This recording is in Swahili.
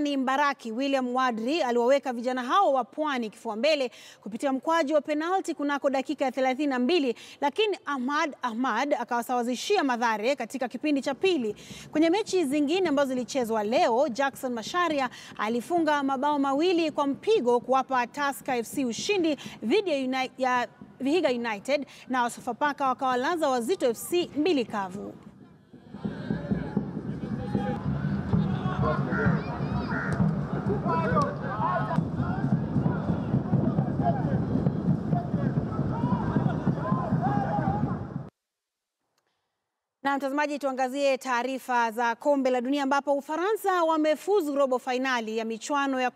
Hasani Mbaraki William Wadri aliwaweka vijana hao wa Pwani kifua mbele kupitia mkwaju wa penalti kunako dakika ya 32, lakini Ahmad Ahmad akawasawazishia Mathare katika kipindi cha pili. Kwenye mechi zingine ambazo zilichezwa leo, Jackson Masharia alifunga mabao mawili kwa mpigo kuwapa Tusker FC ushindi dhidi ya, Uni ya Vihiga United na Sofapaka wakawalaza Wazito FC mbili kavu. Na mtazamaji, tuangazie taarifa za kombe la dunia ambapo Ufaransa wamefuzu robo fainali ya michuano ya